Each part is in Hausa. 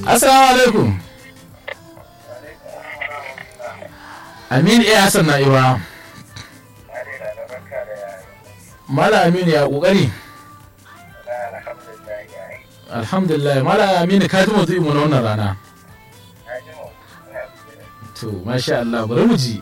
assalamu alaikum aminu iya hassan na iwa mala aminu ya kokari alhamdulillah mala aminu ka ji mutu mu na wannan rana to masha Allah bari mu ji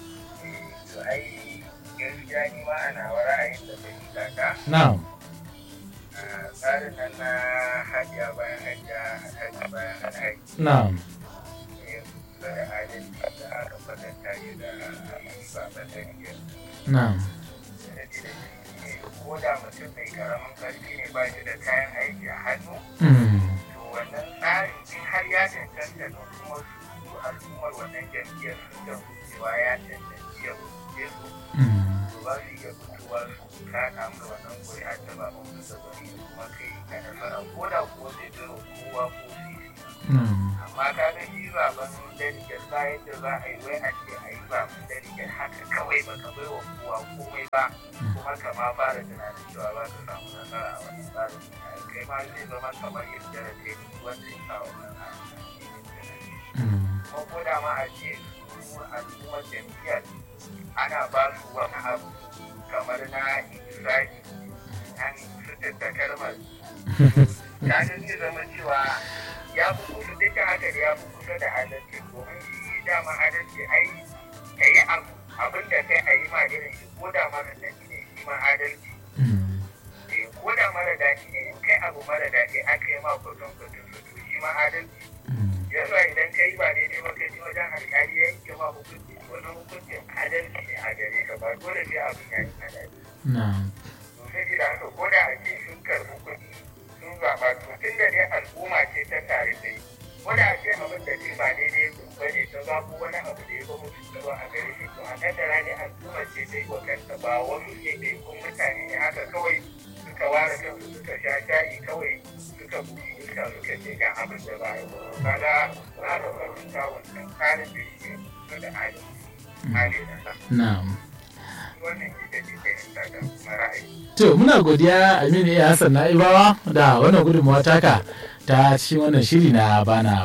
na'am tsarin nan na hajiya bayan hajiya haji bayan haji na'am da adalci da aka kwatanta shi da baban da ke na'am ko da mutum mai karamin karfi ne ba shi da kayan aiki a hannu Mm. to wannan tsarin in har ya cancanta da kuma su al'ummar wannan jam'iyyar sun da cewa ya cancanci ya wuce su Mm. to ba su iya fitowa su kaka mu wannan kuri'a ta ba mu da bari kuma kai ka nasara ko da kuwa zai zama kowa ko sisi Mm. amma ka ga shi zaben daligar bayan da za a yi wai a ce a yi zaben daligar haka kawai ba ka bai wa kowa komai ba kuma ka ma fara tunanin cewa za ka samu nasara a wannan tsarin kai ma zai zama kamar yadda da kai wanda ya sa wannan Mm. kuma ko da ma a ce su al'ummar jam'iyyar ana ba su wani abu kamar na isra'i an fitar da kalmar ya zai zama cewa ya fi kusa duka haka da ya fi kusa da adalci domin shi dama adalci ai ka yi abu abin da kai a yi ma irin shi ko da mara daɗi ne shi ma adalci Mm. Eh, ko da mara daɗi ne in kai abu mara daɗi aka yi ma kudin kudin su to shi ma adalci Mm. yanzu idan ka yi ba daidai ba kai wajen alƙali ya yanke ma hukunci wannan hukuncin adalci ne a gare ka ba dole sai abin ya yi adalci na'am to saboda haka ko da ake sun karɓi kuɗi sun zaɓa to tun da dai al'umma ce ta tare da yi ko da ake abin da ce ba daidai ba ne ta zaɓo wani abu da ya ba mutu tsaro a gare shi to a kaddara ne al'umma ce ta yi wa kanta ba wasu ne da kun mutane ne haka kawai suka ware kansu suka sha shayi kawai suka buɗe iska suka ce ga abin da ba yi kaga za ka fahimta wannan tsarin da yake kusa da hali hali da sa na'am wannan ita ce fahimta da kuma ra'ayi To muna godiya Aminu iya Hassan Na'ibawa da wannan gudunmawa taka ta cikin wannan shiri na bana